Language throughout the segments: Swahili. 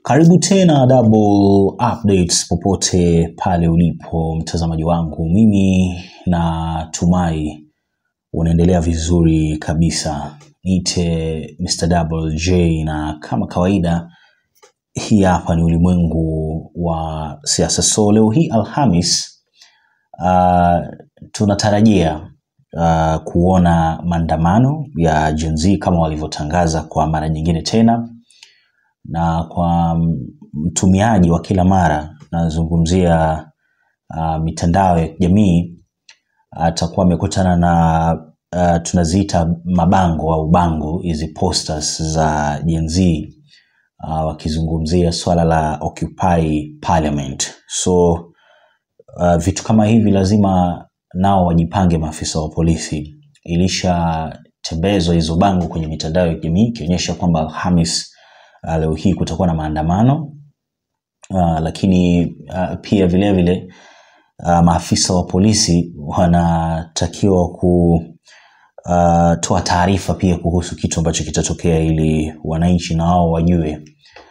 Karibu tena Double Updates popote pale ulipo mtazamaji wangu, mimi natumai unaendelea vizuri kabisa. Niite Mr. Double J, na kama kawaida, hii hapa ni ulimwengu wa siasa. So leo hii Alhamis, uh, tunatarajia uh, kuona maandamano ya Gen Z kama walivyotangaza kwa mara nyingine tena na kwa mtumiaji wa kila mara nazungumzia uh, mitandao ya kijamii atakuwa amekutana na uh, tunaziita mabango au bango hizi posters za Gen Z uh, wakizungumzia swala la Occupy Parliament. So uh, vitu kama hivi lazima nao wajipange, maafisa wa polisi. Ilishatembezwa hizo bango kwenye mitandao ya kijamii ikionyesha kwamba Alhamis uh, leo hii kutakuwa na maandamano uh, lakini uh, pia vile vile uh, maafisa wa polisi wanatakiwa kutoa taarifa pia kuhusu kitu ambacho kitatokea ili wananchi na wao wajue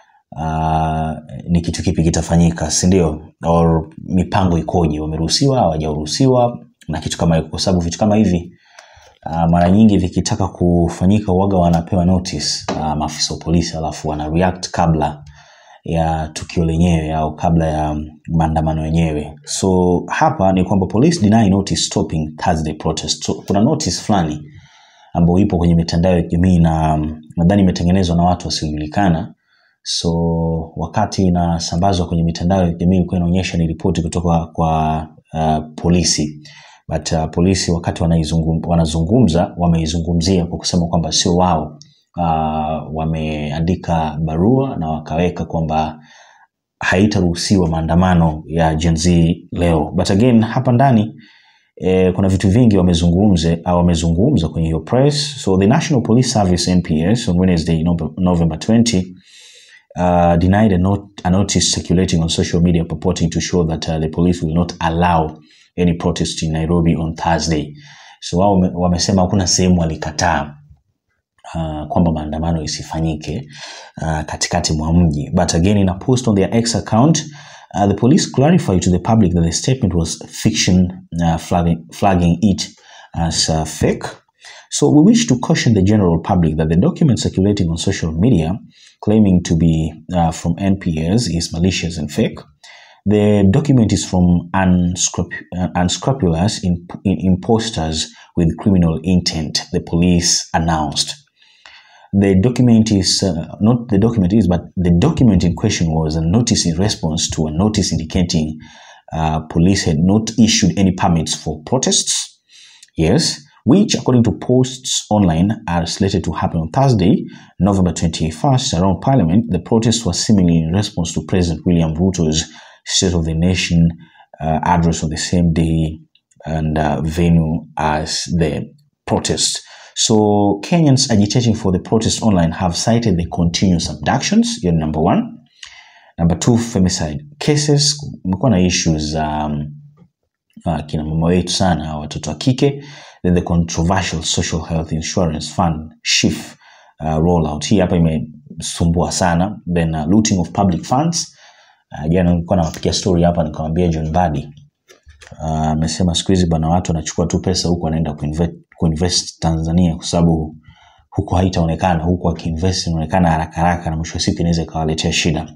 uh, ni kitu kipi kitafanyika, si ndio? Or mipango ikoje, wameruhusiwa hawajaruhusiwa na kitu kama hiko, kwa sababu vitu kama hivi uh, mara nyingi vikitaka kufanyika uwaga wanapewa notice uh, maafisa wa polisi, alafu wana react kabla ya tukio lenyewe au kabla ya maandamano yenyewe. So hapa ni kwamba police deny notice stopping Thursday protest. So, kuna notice fulani ambayo ipo kwenye mitandao ya kijamii na nadhani imetengenezwa na watu wasiojulikana. So wakati inasambazwa kwenye mitandao ya kijamii ilikuwa inaonyesha ni ripoti kutoka kwa uh, polisi but uh, polisi wakati wanaizungum, wanazungumza wameizungumzia kwa kusema kwamba sio wao uh, wameandika barua na wakaweka kwamba haitaruhusiwa maandamano ya Gen Z leo. But again hapa ndani eh, kuna vitu vingi wamezungumze au wamezungumza kwenye hiyo press. So the National Police Service NPS on Wednesday Nov- November 20 uh, denied a, not, a notice circulating on social media purporting to show that uh, the police will not allow any protest in Nairobi on Thursday. So wao wame- wamesema hakuna sehemu walikataa uh, kwamba maandamano isifanyike uh, katikati mwa mji. But again in a post on their X account uh, the police clarified to the public that the statement was fiction uh, flagging, flagging it as uh, fake. So we wish to caution the general public that the document circulating on social media claiming to be uh, from NPS is malicious and fake. The document is from unscrup- uh, unscrupulous in, in imposters with criminal intent, the police announced. The document is uh, not the document is, but the document in question was a notice in response to a notice indicating uh, police had not issued any permits for protests. Yes, which, according to posts online, are slated to happen on Thursday, November 21st, around Parliament. The protest was seemingly in response to President William Ruto's State of the Nation uh, address on the same day and uh, venue as the protest. So, Kenyans agitating for the protest online have cited the continuous abductions, hiyo ni number one. Number two, femicide cases. Kumekuwa na issues um, uh, kina mama wetu sana watoto wa kike then the controversial social health insurance fund SHIF uh, rollout hii hapa imesumbua sana then uh, looting of public funds uh, jana nilikuwa nawapigia story hapa nikamwambia John Badi Ah, amesema siku hizi bwana watu wanachukua tu pesa huku wanaenda kuinvest, kuinvest Tanzania kwa sababu huku haitaonekana huku akiinvest inaonekana haraka haraka na mwisho wa siku inaweza ikawaletea shida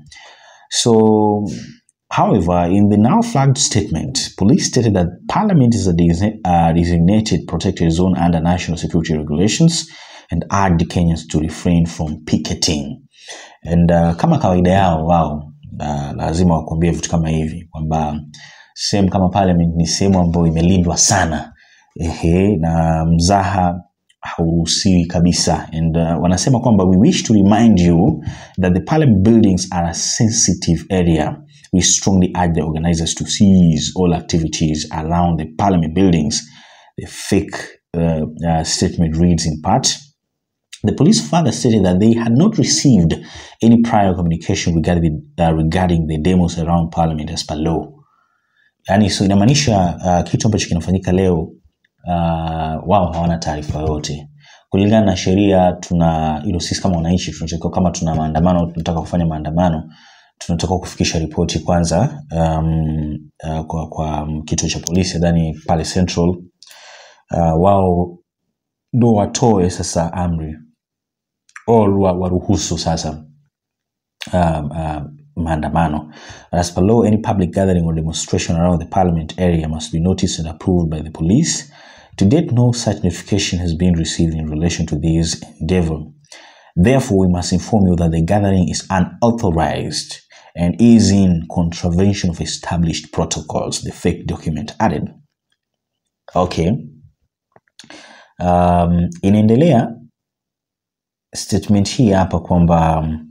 So, however, in the now flagged statement, police stated that Parliament is a desi- uh, designated protected zone under national security regulations and urged Kenyans to refrain from picketing. And uh, kama kawaida yao wao uh, lazima wakuambie vitu kama hivi kwamba sehemu kama Parliament ni sehemu ambayo imelindwa sana ehe, na mzaha hauruhusiwi kabisa and uh, wanasema kwamba we wish to remind you that the parliament buildings are a sensitive area we strongly urge the organizers to cease all activities around the parliament buildings the fake uh, uh, statement reads in part the police further stated that they had not received any prior communication regarding, uh, regarding the demos around parliament as per law yani so inamaanisha uh, kitu ambacho kinafanyika leo uh, wao hawana taarifa yoyote kulingana na sheria tuna you know, sisi kama wananchi tunatakiwa kama tuna maandamano tunataka kufanya maandamano tunatakiwa kufikisha ripoti kwanza um, uh, kwa, kwa kituo cha polisi nadhani pale central uh, wao ndo watoe sasa amri or wa- waruhusu sasa um, uh, maandamano. As per law, any public gathering or demonstration around the parliament area must be noticed and approved by the police. To date, no such notification has been received in relation to this endeavor. Therefore, we must inform you that the gathering is unauthorized and is in contravention of established protocols, the fake document added. Okay. Um, inaendelea statement hii hapa kwamba um,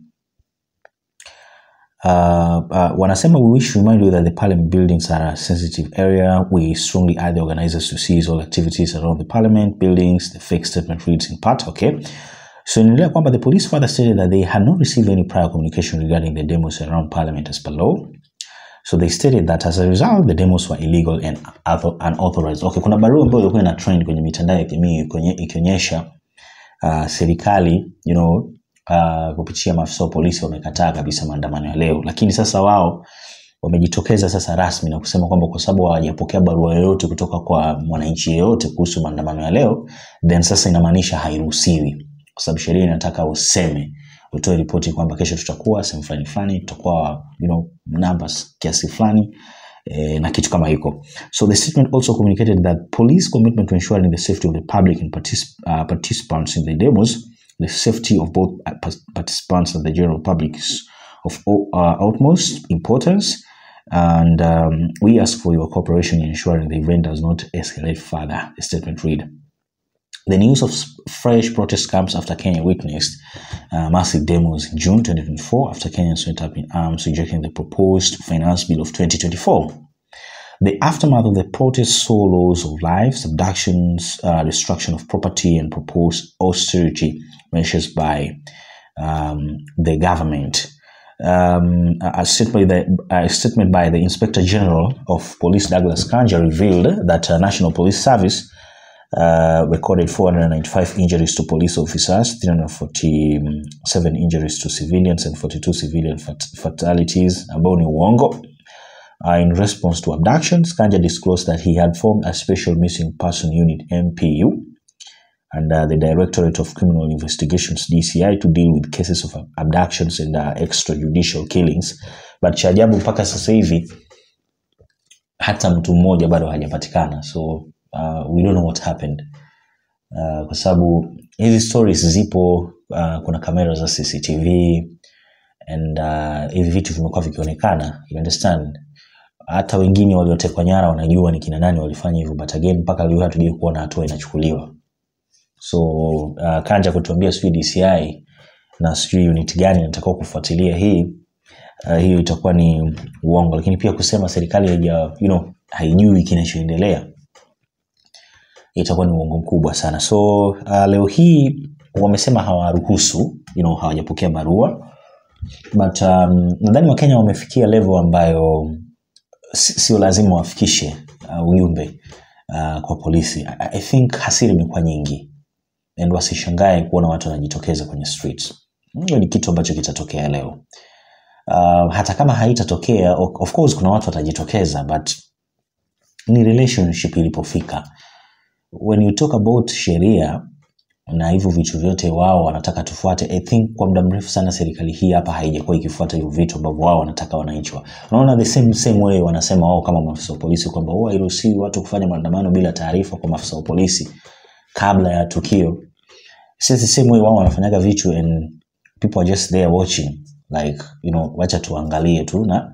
Uh, uh, wanasema we wish to remind you that the parliament buildings are a sensitive area. We strongly urge the organizers to cease all activities around the parliament buildings. The fake statement reads in part, okay. So inaendelea kwamba the police further stated that they had not received any prior communication regarding the demos around parliament as per law. So they stated that as a result the demos were illegal and author- unauthorized. Okay, kuna barua ambayo ilikuwa ina trend kwenye mitandao ya kijamii kwenye- ikionyesha uh, serikali you know, uh, kupitia maafisa wa polisi wamekataa kabisa maandamano ya leo, lakini sasa wao wamejitokeza sasa rasmi na kusema kwamba kwa sababu hawajapokea barua yoyote kutoka kwa mwananchi yeyote kuhusu maandamano ya leo, then sasa inamaanisha hairuhusiwi, kwa sababu sheria inataka useme utoe ripoti kwamba kesho tutakuwa sehemu fulani fulani, tutakuwa you know, numbers kiasi fulani eh, na kitu kama hiko. So the statement also communicated that police commitment to ensuring the safety of the public and particip uh, participants in the demos, the safety of both uh, pas- participants and the general public is of o- uh, utmost importance. And um, we ask for your cooperation in ensuring the event does not escalate further. The statement read. The news of s- fresh protest comes after Kenya witnessed uh, massive demos in June 2024 after Kenyans went up in arms rejecting the proposed finance bill of 2024. The aftermath of the protests saw loss of lives, abductions, uh, destruction of property, and proposed austerity measures by um, the government. Um, a, a statement by the, a statement by the Inspector General of Police Douglas Kanja revealed that uh, National Police Service uh, recorded 495 injuries to police officers, 347 injuries to civilians, and 42 civilian fat- fatalities. Ambao ni uongo. Uh, in response to abductions, Kanja disclosed that he had formed a special missing person unit MPU and uh, the Directorate of Criminal Investigations DCI to deal with cases of abductions and uh, extrajudicial killings. But cha ajabu mpaka sasa hivi hata mtu mmoja bado hajapatikana, so uh, we don't know what happened uh, kwa sababu hizi stories zipo uh, kuna kamera za CCTV and uh, hivi vitu vimekuwa vikionekana you understand hata wengine waliotekwa nyara wanajua ni kina nani walifanya hivyo but again mpaka leo hatujai kuona hatua inachukuliwa so uh, kanja kutuambia sijui DCI na sijui unit gani inatakiwa kufuatilia hii uh, hiyo itakuwa ni uongo lakini pia kusema serikali haija you know, haijui kinachoendelea itakuwa ni uongo mkubwa sana so uh, leo hii wamesema hawaruhusu you know, hawajapokea barua but um, nadhani wakenya wamefikia level ambayo si- sio lazima wafikishe uh, ujumbe uh, kwa polisi I, I think hasira imekuwa nyingi and wasishangae kuona watu wanajitokeza kwenye streets hiyo ni kitu ambacho kitatokea leo uh, hata kama haitatokea o- of course kuna watu watajitokeza but ni relationship ilipofika when you talk about sheria na hivyo vitu vyote wao wanataka tufuate i think kwa muda mrefu sana serikali hii hapa haijakuwa ikifuata hivyo vitu ambavyo wao wanataka wananchi wa unaona the same, same way wanasema wao kama maafisa wa polisi kwamba huwa hairuhusiwi watu kufanya maandamano bila taarifa kwa maafisa wa polisi kabla ya tukio It's the same way wao wanafanyaga vitu and people are just there watching like you know wacha tuangalie tu na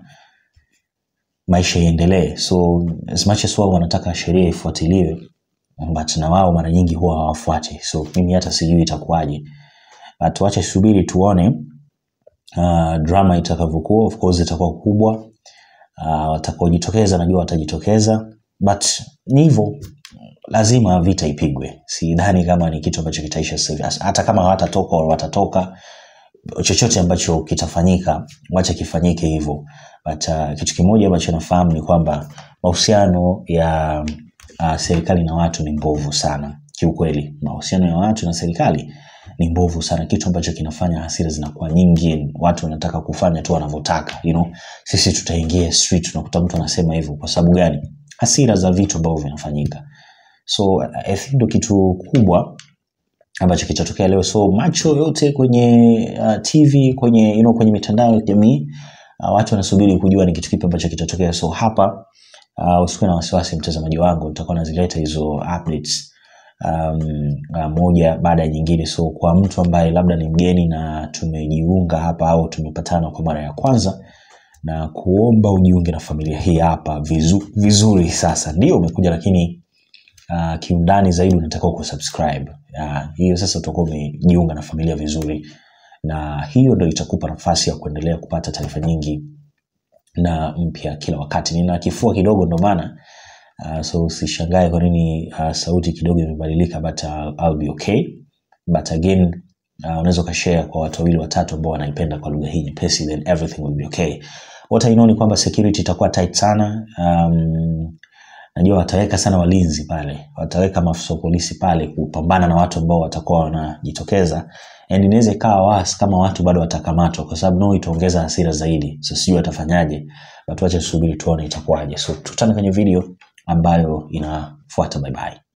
maisha iendelee so as much as wao wanataka sheria ifuatiliwe but na wao mara nyingi huwa hawafuati so mimi hata sijui itakuwaje but wacha subiri tuone uh, drama itakavyokuwa of course itakuwa kubwa uh, watakaojitokeza najua watajitokeza but ni hivyo lazima vita ipigwe sidhani kama ni kitu ambacho kitaisha sasa hivi As- hata kama hawatatoka au watatoka chochote ambacho kitafanyika wacha kifanyike hivyo but uh, kitu kimoja ambacho nafahamu ni kwamba mahusiano ya uh, serikali na watu ni mbovu sana kiukweli mahusiano ya watu na serikali ni mbovu sana kitu ambacho kinafanya hasira zinakuwa nyingi watu wanataka kufanya tu wanavyotaka you know sisi tutaingia street unakuta mtu anasema hivyo kwa sababu gani hasira za vitu ambavyo vinafanyika so i think ndo kitu kubwa ambacho kitatokea leo so macho yote kwenye uh, tv kwenye you know, kwenye mitandao ya kijamii uh, watu wanasubiri kujua ni kitu kipi ambacho kitatokea so hapa uh, usikuwe na wasiwasi mtazamaji wangu nitakuwa nazileta hizo updates um, uh, moja baada ya nyingine so kwa mtu ambaye labda ni mgeni na tumejiunga hapa au tumepatana kwa mara ya kwanza na kuomba ujiunge na familia hii hapa vizu, vizuri sasa ndio umekuja lakini uh, kiundani zaidi unatakiwa kusubscribe uh, hiyo sasa utakuwa umejiunga na familia vizuri na hiyo ndo itakupa nafasi ya kuendelea kupata taarifa nyingi na mpya kila wakati nina kifua kidogo ndo maana uh, so usishangae kwa nini uh, sauti kidogo imebadilika but uh, I'll be okay but again uh, unaweza ukashare kwa watu wawili watatu ambao wanaipenda kwa lugha hii nyepesi then everything will be okay what I know ni kwamba security itakuwa tight sana um, najua wataweka sana walinzi pale wataweka maafisa wa polisi pale kupambana na watu ambao watakuwa wanajitokeza and inaweza ikawa was kama watu bado watakamatwa kwa sababu no itaongeza hasira zaidi so sijui watafanyaje but wacha tusubiri tuone itakuwaje so tutane kwenye video ambayo inafuata bye bye